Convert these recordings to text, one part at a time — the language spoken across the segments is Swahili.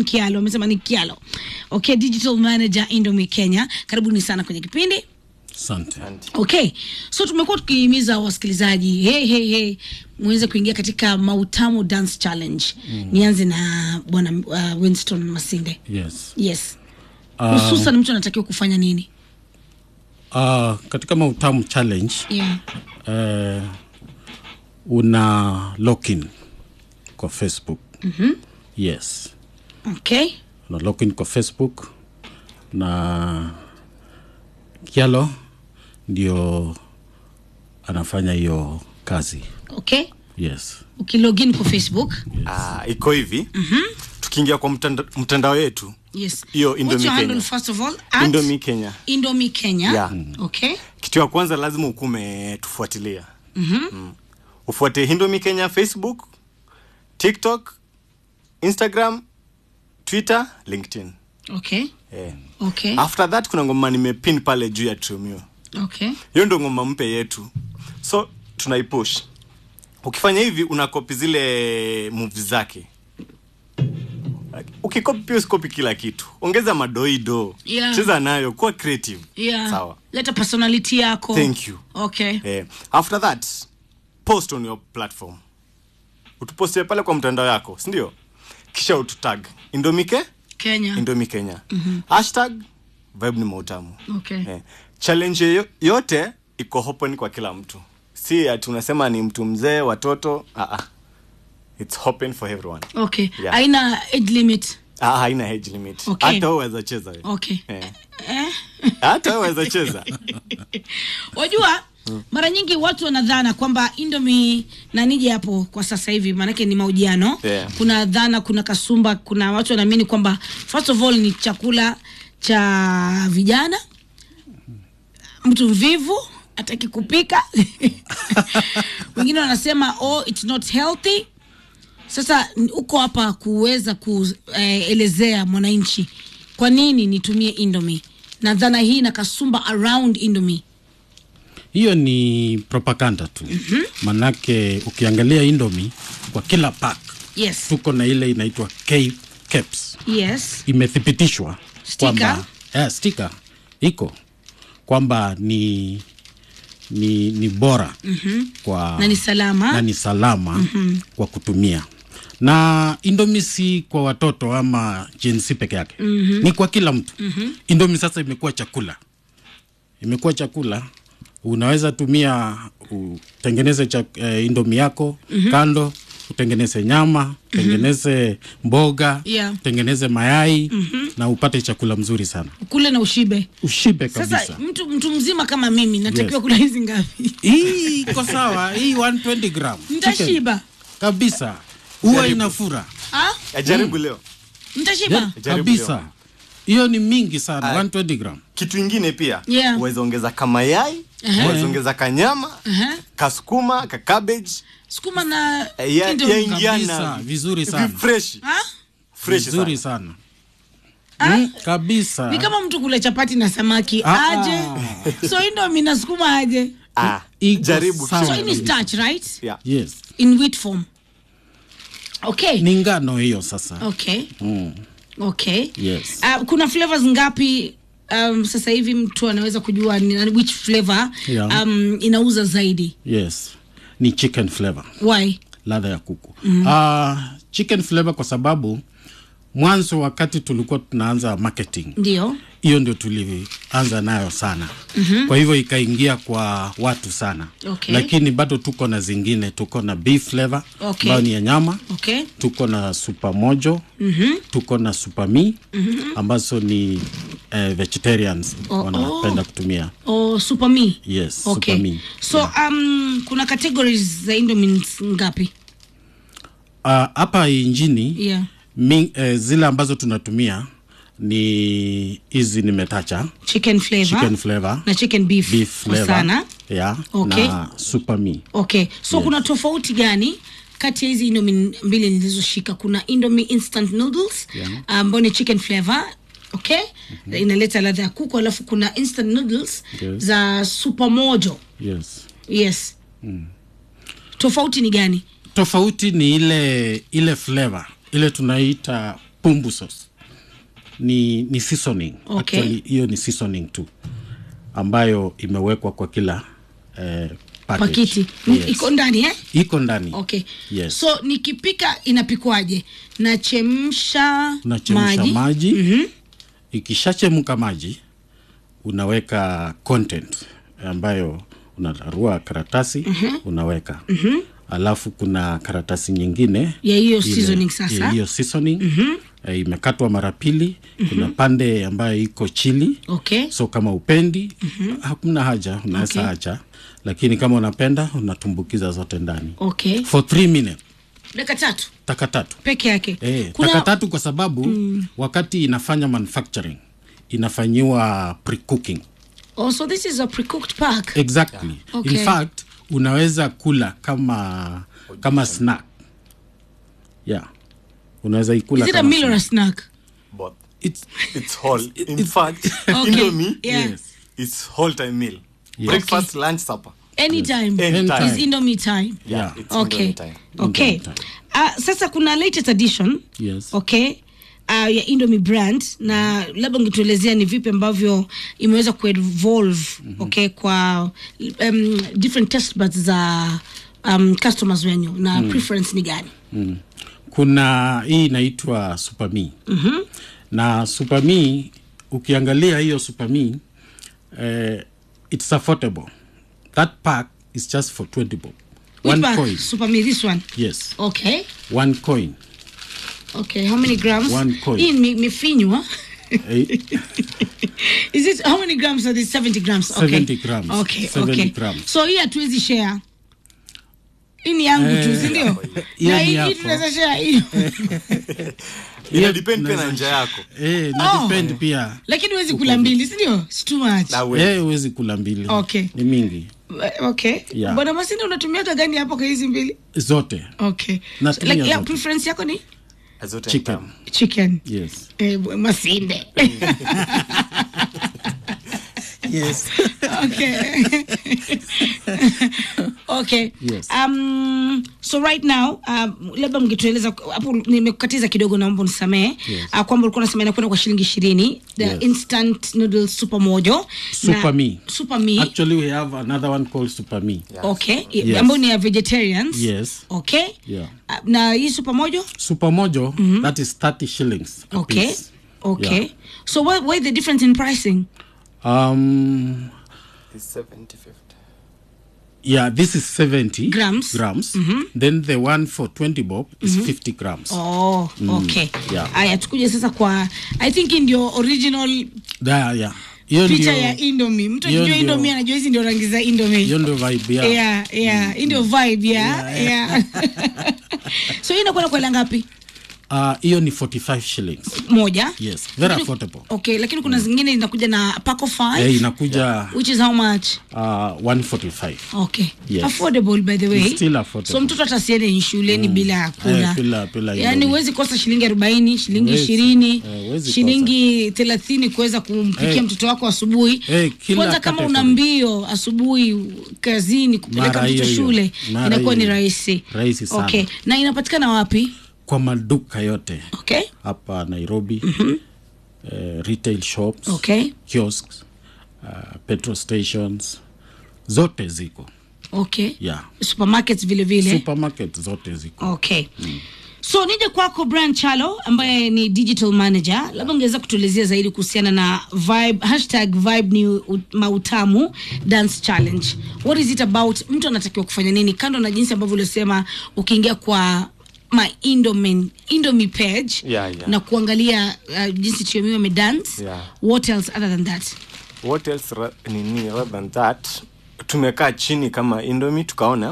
Kialo, amesema ni Kialo. Okay, digital manager Indomie Kenya, karibuni sana kwenye kipindi. Asante. Okay, so tumekuwa tukihimiza wasikilizaji hey, hey, hey, muweze kuingia katika Mautamu Dance Challenge. Nianze na bwana uh, Winston Masinde. Yes. Yes, hususan mtu anatakiwa kufanya nini? Uh, katika Mautamu challenge Yeah. eh, una login kwa Facebook. Yes. Okay. Una login kwa Facebook na Kialo ndio anafanya hiyo kazi. Okay. Yes. Ukilogin kwa Facebook. Ah, iko hivi tukiingia kwa mtanda, mtandao yetu Yes. Hiyo What's Indomie your handle Kenya. first of all? At Indomie Kenya Indomie Kenya. Yeah. Okay. kitu ya kwanza lazima ukume tufuatilia mm. ufuate Indomie Kenya Facebook TikTok Instagram Twitter LinkedIn Okay. yeah. Okay. after that kuna ngoma nimepin pale juu ya Trumio Okay. hiyo ndo ngoma mpya yetu so tunaipush ukifanya hivi unakopi zile moves zake ukikopi pia usikopi kila kitu ongeza madoido Yeah. cheza nayo kuwa creative Yeah. sawa Leta personality yako. Thank you. Okay. eh, after that post on your platform utupostie pale kwa mtandao yako sindio kisha ututag indomike Kenya. indomi kenya hashtag vibe ni mautamu Okay. Eh, challenge yo- yote iko open kwa kila mtu si ati unasema ni mtu mzee watoto ah, ah. its open for everyone Okay. Yeah. Haina age limit. ah, haina age limit Okay. hata wewe waweza cheza we. Okay. eh. Eh? hata wewe waweza cheza Wajua mara nyingi watu wanadhana kwamba Indomie na nije hapo kwa sasa hivi, maanake ni mahojiano. Yeah. Kuna dhana, kuna kasumba, kuna watu wanaamini kwamba first of all ni chakula cha vijana, mtu mvivu hataki kupika wengine wanasema oh, it's not healthy. Sasa n- uko hapa kuweza kuelezea mwananchi kwa nini nitumie Indomie na dhana hii na kasumba around Indomie. Hiyo ni propaganda tu. Manake ukiangalia Indomie kwa kila pack Yes. tuko na ile inaitwa K caps. Yes. imethibitishwa Sticker? kwamba eh, sticker iko kwamba ni ni, ni bora mm-hmm. kwa Na ni salama. na ni salama mm-hmm. kwa kutumia na Indomie si kwa watoto ama jinsi peke yake mm-hmm. ni kwa kila mtu mm-hmm. Indomie sasa imekuwa chakula imekuwa chakula unaweza tumia utengeneze cha, eh, Indomie yako mm-hmm. kando utengeneze nyama utengeneze mboga Yeah. utengeneze mayai mm-hmm. na upate chakula mzuri sana Kule na ushibe. ushibe kabisa Sasa mtu mtu mzima kama mimi natakiwa Yes. kula hizi ngapi? hii iko sawa hii 120 gram Nitashiba. Chicken. kabisa huwa Jaribu. inafura Ah? ajaribu leo Nitashiba. yeah, Jaribu kabisa leo. hiyo ni mingi sana Aya. 120 gram kitu ingine pia Yeah. uweze ongeza kamayai Aha. uweze ongeza kanyama Aha. kasukuma ka cabbage Sukuma na Eh, ya- Indomie. ya ingiana. Kabisa, vizuri sana. Hivi fresh Ah? fresh vizuri sana sana mm, kabisa Ni kama mtu kula chapati na samaki Ah, aje. So Indomie na sukuma aje. ah, Iko jaribu sawa. So kisha- hii ni starch, right? yeah. yes In wheat form. Okay. ni ngano hiyo sasa Okay. mm. Okay. Yes. Uh, kuna flavors ngapi um, sasa hivi mtu anaweza kujua ni, which flavor Yeah. um, inauza zaidi? yes ni chicken flavor Why? ladha ya kuku mm. uh, chicken flavor kwa sababu mwanzo wakati tulikuwa tunaanza marketing Ndio. hiyo ndio tulianza nayo sana mm-hmm. kwa hivyo ikaingia kwa watu sana Okay. lakini bado tuko na zingine tuko na beef flavor Okay. ambayo ni ya nyama Okay. tuko na super mojo mm-hmm. tuko na super mi mm-hmm. ambazo ni eh, vegetarians Oh, wanapenda kutumia Oh, super me. yes Okay. super mi So um, kuna categories za Indomie ngapi? Ah, hapa uh, injini Yeah. mi, eh, zile ambazo tunatumia ni hizi nimetacha Chicken flavor. chicken flavor na chicken beef, beef flavor sana. yeah, Okay. na super mi Okay. So kuna tofauti gani kati ya hizi Indomie mbili nilizoshika? Kuna Indomie instant noodles Yeah. ambayo ni chicken flavor okay inaleta ladha ya kuku alafu kuna instant noodles Yes. za super mojo yes yes tofauti ni gani tofauti ni ile ile flavor ile tunaita pumbu sauce ni, ni seasoning Okay. Actually, hiyo ni seasoning tu ambayo imewekwa kwa kila eh, package. pakiti yes. iko ndani eh? iko ndani okay yes. so nikipika inapikwaje nachemsha unachemsha maji, maji, ikishachemka maji unaweka content ambayo unararua karatasi unaweka alafu kuna karatasi nyingine Ya hiyo ile- seasoning sasa. ya hiyo seasoning eh, imekatwa mara pili kuna pande ambayo iko chili okay so kama upendi hakuna haja unaweza Okay. acha lakini kama unapenda unatumbukiza zote ndani okay for three minutes dakika tatu taka tatu peke yake Eh, taka tatu kwa sababu mm. wakati inafanya manufacturing inafanyiwa pre-cooking oh, so this is a pre-cooked pack exactly Okay. in fact unaweza kula kama kama snack yeah unaweza ikula is it a kama meal or a snack. snack Both. It's, It's whole. In fact, Okay. Indomie Yeah. Yes. is whole time meal. Yes. Breakfast, lunch, supper. anytime Anytime. is indomie time Yeah. It's okay Indomie time. okay Indomie time. uh, sasa kuna latest edition Yes. okay uh, ya indomie brand na labda ungetuelezea ni vipi ambavyo imeweza kuevolve mm-hmm. okay kwa um, different test buds za um, customers wenyu na mm. preference ni gani mm. kuna hii inaitwa supami mm-hmm. na supami ukiangalia hiyo supami eh, it's affordable that pack is just for 20 bob Which one bag? coin super me this one yes okay one coin okay how many grams One coin. hii ime- imefinywa Eh, is it how many grams are this 70 grams okay 70 grams. okay 70 okay grams. so hii hatuwezi share hii ni yangu tu Eh, si ndio hiyo na ni hii hii yako. tunaweza share hiyo Ina depend pia na njia yako. eh, na Oh. depend pia lakini huwezi kula mbili si ndio It's too much Na we- eh, huwezi kula mbili Okay. ni mingi okay Yeah. bwana masinde unatumia hata gani hapo kwa hizi mbili zote okay Natumia like, yeah, zote. preference yako ni zote chicken tamu. chicken yes eh, bu- masinde yes okay okay Yes. um, so right now um, labda mngetueleza hapo nimekukatiza kidogo naomba unisamehe Yes. uh, kwamba ulikuwa unasema inakwenda kwa shilingi ishirini the Yes. instant noodle super mojo Super Me. super me actually we have another one called supami Yeah. okay Yes. ambayo ni ya vegetarians yes okay Yeah. Uh, na hii super mojo super mojo that is 30 shillings a okay piece. okay Yeah. so what, what is the difference in pricing um It's 70, 50. yeah this is 70 Grams. grams then the one for 20 bob is 50 grams oh okay yeah. aya tukuje sasa kwa i think hii ndio original Da, yeah hiyo picha ndio ya indomi mtu hiyo akijua ndio- indomi anajua hizi ndio rangi za indomi hiyo ndio vibe ya yeah, yeah. hii ndio vibe yeah, yeah. so hii inakwenda kwa hela ngapi Ah, hiyo ni 45 shillings moja yes very Lakini- affordable okay lakini kuna zingine inakuja na pack of five eh, inakuja which is how much uh, 145 okay Yes. affordable by the way It's still affordable. so mtoto atasiende shuleni bila ya kula Eh, bila- bila yaani indomie. huwezi kosa shilingi arobaini shilingi Huwezi. ishirini Eh, huwezi shilingi thelathini kuweza kumpikia Eh. mtoto wako asubuhi Eh, kila kwanza kama una category. mbio asubuhi kazini kupeleka Mara mtoto hiyo hiyo. shule Mara inakuwa ni hiyo hiyo. rahisi Rahisi sana. okay na inapatikana wapi kwa maduka yote okay hapa nairobi mm-hmm. uh, retail shops Okay. kiosks uh, petrol stations zote ziko okay yeah supermarkets vile vile supermarket zote ziko okay so nije kwako brian chalo ambaye ni digital manager labda ungeweza kutuelezea zaidi kuhusiana na vibe hashtag vibe ni u- mautamu dance challenge what is it about mtu anatakiwa kufanya nini kando na jinsi ambavyo uliosema ukiingia kwa ma indomin indomi page Yeah, yeah. na kuangalia uh, jinsi tiomiwa amedance Yeah. what else other than that what else ra- nini rather than that tumekaa chini kama indomi tukaona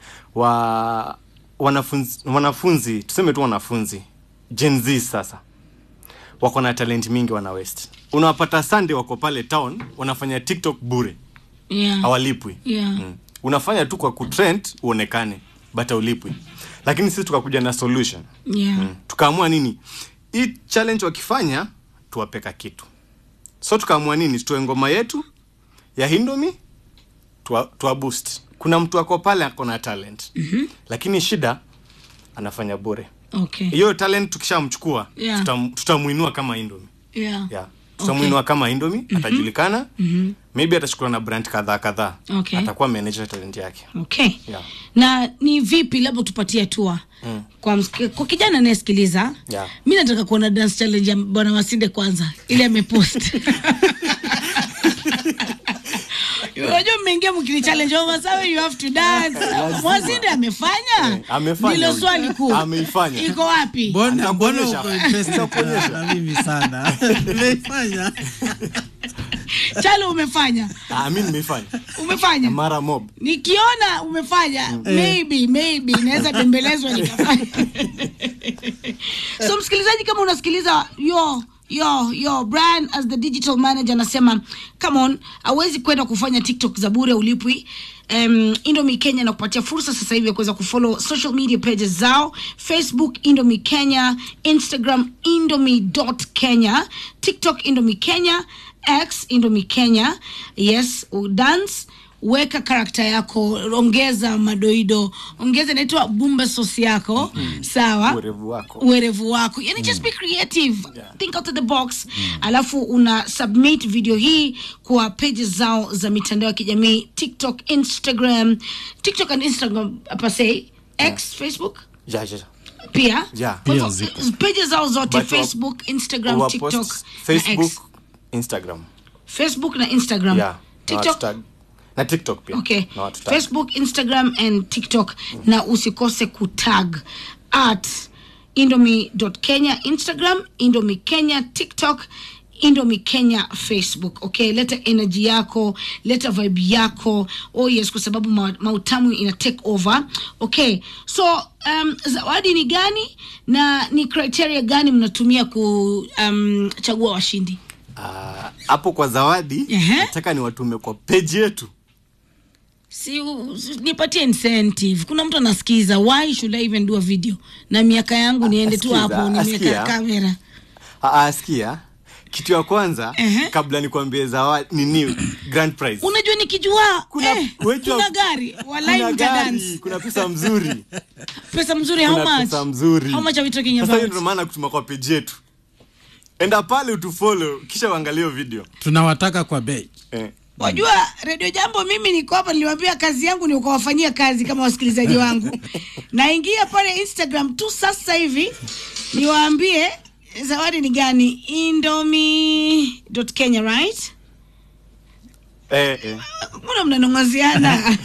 wa wanafunzi, wanafunzi tuseme tu wanafunzi Gen Z sasa wako na talent mingi wana west unawapata sunday wako pale town wanafanya tiktok bure yeah. hawalipwi Yeah. mm. unafanya tu kwa kutrend uonekane but haulipwi lakini sisi tukakuja na solution Yeah. mm. tukaamua nini hii challenge wakifanya tuwapeka kitu so tukaamua nini tutoe ngoma yetu ya hindomi tuwa, tuwa boost kuna mtu ako pale ako na talent mm-hmm. lakini shida anafanya bure okay hiyo talent tukishamchukua Yeah. tutam, tutamuinua kama indomi yeah yeah. tutamuinua kama indomi atajulikana maybe atashukua na brand kadhaa kadhaa Okay. atakuwa manager talent yake okay Yeah. na ni vipi labda tupatie hatua mm. kwa, msiki- kwa kijana anayesikiliza Yeah. mi nataka kuona dance challenge ya bwana masinde kwanza ili amepost unajua mmeingia mkini challenge oh, Masawe, you have to dance mwasinde amefanya amefanya ndilo huyu. swali kuu Ameifanya. iko wapi mbona mbona Nitakuonyesha. uko interested na, na mimi sana nimeifanya chalo umefanya ah, mi nimeifanya umefanya mara mob nikiona umefanya maybe maybe naweza tembelezwa nikafanya so msikilizaji kama unasikiliza yo yo yo brian as the digital manager anasema come on awezi kwenda kufanya tiktok za bure ulipwi Um, indomi kenya na kupatia fursa sasa hivi ya kuweza kufollow social media pages zao facebook indomi kenya instagram indomi kenya tiktok indomi kenya x indomi kenya yes dance weka karakta yako ongeza madoido ongeza inaitwa bumba sosi yako sawa Uwerevu wako. uwerevu wako yani just be creative think out of the box alafu una submit video hii kwa pages zao za mitandao ya kijamii tiktok instagram tiktok and instagram pase x facebook ja, ja, ja. pia Yeah. Kwa hivyo, Pia zipo. pages zao zote But wa- facebook instagram Wa tiktok post na facebook X. instagram facebook na instagram yeah. na tiktok watu tag- na tiktok pia okay na watu tag. facebook instagram and tiktok na usikose kutag at indomi kenya instagram indomi kenya tiktok indomi kenya facebook okay leta energy yako leta vibe yako oh yes kwa sababu ma, mautamu ina take over okay so um, zawadi ni gani na ni criteria gani mnatumia kuchagua um, washindi Ah, hapo kwa zawadi Ehe. nataka ni watume kwa peji yetu si, si nipatie incentive kuna mtu anasikiza why should i even do a video na miaka yangu niende tu Asikiza, hapo nimeweka asikia. kamera Ah, ah, sikia kitu ya kwanza Ehe. kabla nikwambie zawadi nini grand prize unajua nikijua Kuna- eh, wetu- kuna gari walai kuna mtadance gari kuna pesa mzuri pesa mzuri how kuna much pesa mzuri how much are we talking sasa hiyo about ndio maana kutuma kwa peji yetu enda pale utufollow kisha uangalie hiyo video tunawataka kwa bei eh. wajua redio jambo mimi niko hapa niliwambia kazi yangu ni ukawafanyia kazi kama wasikilizaji wangu naingia pale instagram tu sasa hivi niwaambie zawadi ni gani indomi kenya right Eh, eh. mbona mnanongoziana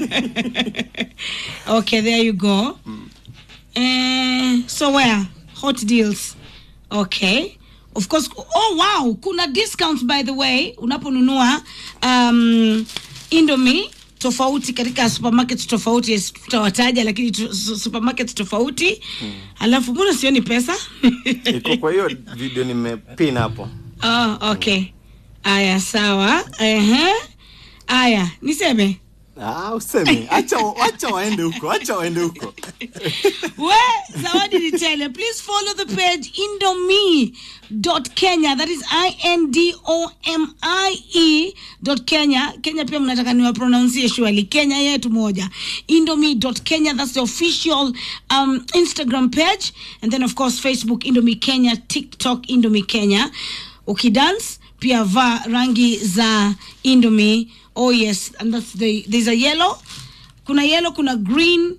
okay there you go eh, so where hot deals okay of course oh wow kuna discounts by the way unaponunua um, indomi tofauti katika supermarket tofauti yes, tutawataja lakini tu, su- supermarket tofauti alafu mbona sioni pesa iko kwa hiyo video nimepin hapo oh, okay aya sawa Ehe. aya niseme ah, useme acha acha waende huko acha waende huko we zawadi ni tele please follow the page indomie kenya that is indomie dot kenya kenya pia mnataka niwapronouncie surely kenya yetu moja indomie kenya that's the official um, instagram page and then of course facebook indomie kenya tiktok indomie kenya ukidance pia vaa rangi za indomie oh yes and that's the there's a yellow kuna yellow kuna green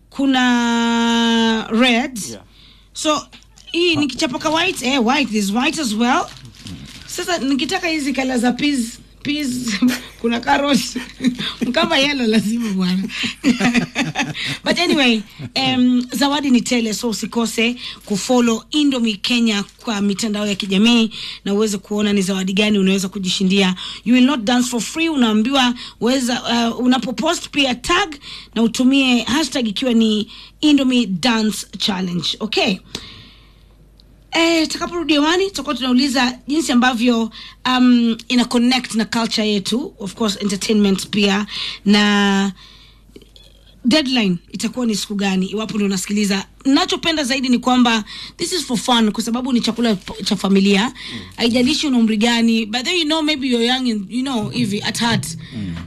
kuna red Yeah. so hii nikichapa ka white eh, white there's white as well sasa nikitaka hizi kala za peas peas kuna carrot kama yellow lazima bwana but anyway um, zawadi ni tele so usikose kufollow indomi kenya kwa mitandao ya kijamii na uweze kuona ni zawadi gani unaweza kujishindia you will not dance for free unaambiwa weza uh, unapopost pia tag na utumie hashtag ikiwa ni indomi dance challenge okay Eh, takaporudi hewani tutakuwa tunauliza jinsi ambavyo um, ina connect na culture yetu of course entertainment pia na deadline itakuwa ni siku gani iwapo ndio unasikiliza nachopenda zaidi ni kwamba this is for fun kwa sababu ni chakula p- cha familia haijalishi una umri gani but then you know maybe you're young and, you know hivi at heart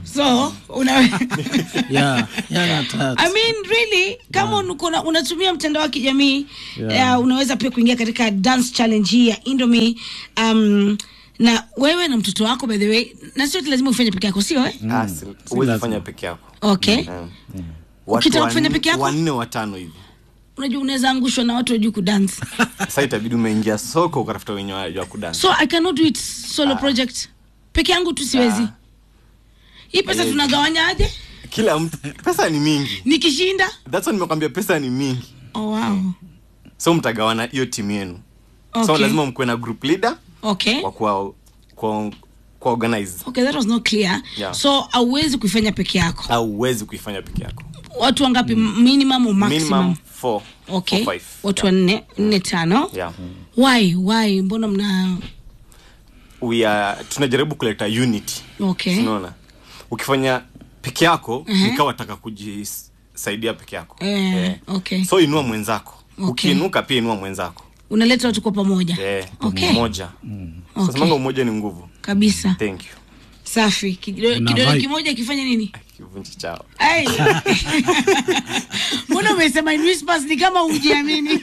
so una yeah, yeah, that- I mean really kama yeah. unatumia mtandao wa kijamii Yeah. uh, unaweza pia kuingia katika dance challenge hii ya Indomie um, na wewe na mtoto wako by the way na sio ati lazima ufanye peke yako sio eh? Ah, si- huwezi lazima. fanya peke yako okay Mm. Watu Ukitaka kufanya wanne- peke yako? wanne watano hivi unajua unaweza angushwa na watu wajuu kudance sasa itabidi umeingia soko ukatafuta wenye wajua kudansa so i cannot do it solo project peke yangu tu siwezi Ah. hii pesa Eh. tunagawanya aje kila mtu pesa ni mingi nikishinda that's why nimekwambia pesa ni mingi oh, wow. so mtagawana hiyo timu yenu so Okay. lazima mkuwe na group leader okay wa kuwa kwa, kwa organize okay that was not clear Yeah. so auwezi kuifanya peke yako au huwezi kuifanya peke yako watu wangapi minimum au maximum minimum four okay or five. watu yeah. wanne nne tano Yeah. why why mbona mna We are, tunajaribu kuleta unity okay unaona ukifanya peke yako nikawa taka kujisaidia peke yako Eh, okay. so inua mwenzako Okay. ukiinuka pia inua mwenzako unaleta watu kwa pamoja eh, okay moja Okay. sasamanga umoja ni nguvu kabisa thank you safi Kidole- Na kidole vibe. kimoja kifanye nini kivunji chao Ai. mbona umesema in whispers ni kama ujiamini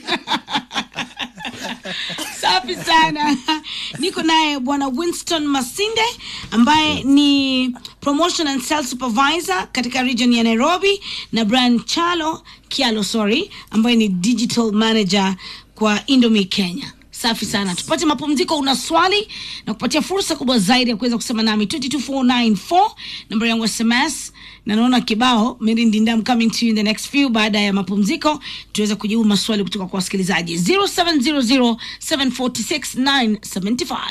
safi sana niko naye bwana winston masinde ambaye ni promotion and sales supervisor katika region ya nairobi na brian chalo kialo sorry ambaye ni digital manager kwa indomi kenya safi sana tupate mapumziko una swali na kupatia fursa kubwa zaidi ya kuweza kusema nami 22494 namba yangu ya sms na naona kibao mirindindam coming to you in the next few baada ya mapumziko tuweze kujibu maswali kutoka kwa wasikilizaji 0700746975